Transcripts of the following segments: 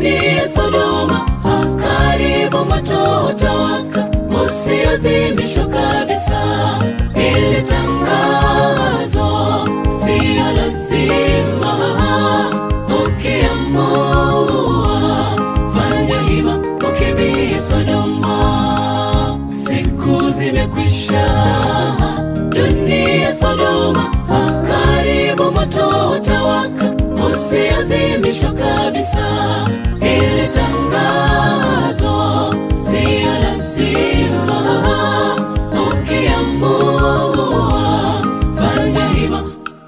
dunia Sodoma, karibu moto utawaka usiozimishwa kabisa. Ili tangazo siyo lazima, ukiamua fanya hima, ukimbie Sodoma. Siku zimekwisha, dunia Sodoma, karibu moto utawaka usiozimishwa kabisa. Ili tangazo siyo lazima, ukiamua fanya hima.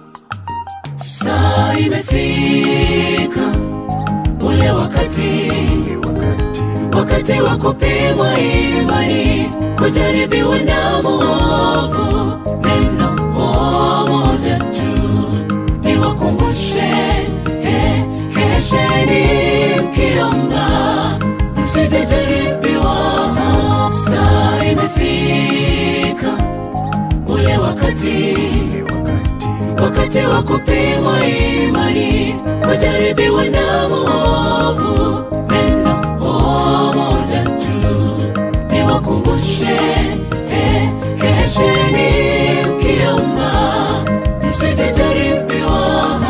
Saa imefika, ule wakati wakati wa kupimwa imani, kujaribiwa na muovu. Neno moja tu niwakumbushe, eh, kesheni mkiomba, msijajaribiwa. Saa imefika, ule wakati wakati wa kupimwa imani, kujaribiwa na muovu. Neno moja tu niwakumbushe, eh, kesheni mkiomba, msijajaribiwa.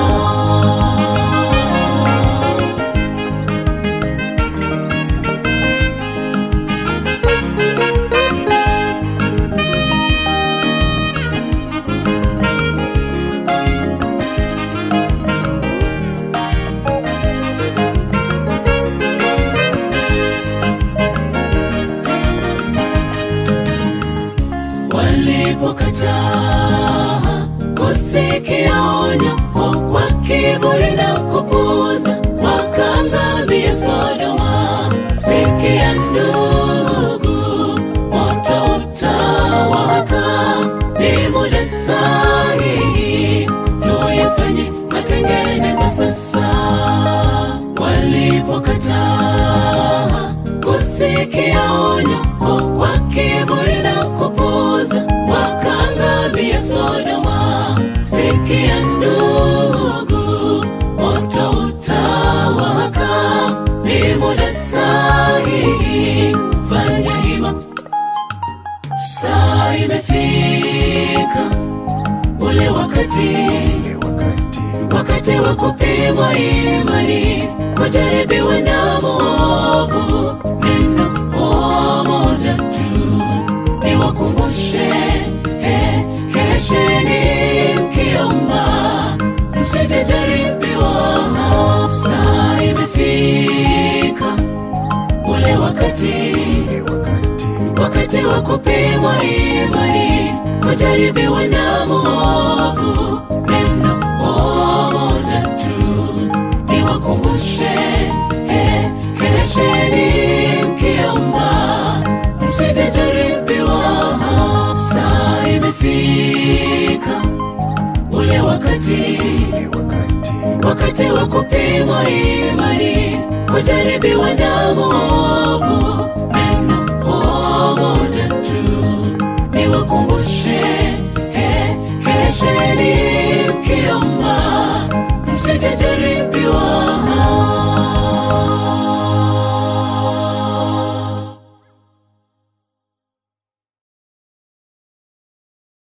walipokataa kusikia onyo kwa kiburi na kupuuza, wakaangamia Sodoma. Sikia ndugu, moto utawaka, ni muda sahihi tuyafanye matengenezo sasa. Walipokataa kusikia onyo kwa kiburi na kupuuza, wakaangamia Sodoma. Sikia ndugu, moto utawaka, ni muda sahihi, fanya hima. Saa imefika, ule wakati wakati wa kupimwa imani, kujaribiwa na muovu. Neno moja tu niwakumbushe, eh, kesheni mkiomba, msijajaribiwa. Saa imefika, ule wakati wakati wa kupimwa imani, kujaribiwa na muovu. Neno moja tu niwakumbushe, eh, kesheni mkiomba, msijajaribiwa. Saa imefika, ule wakati wakati wa kupimwa imani, kujaribiwa na muovu.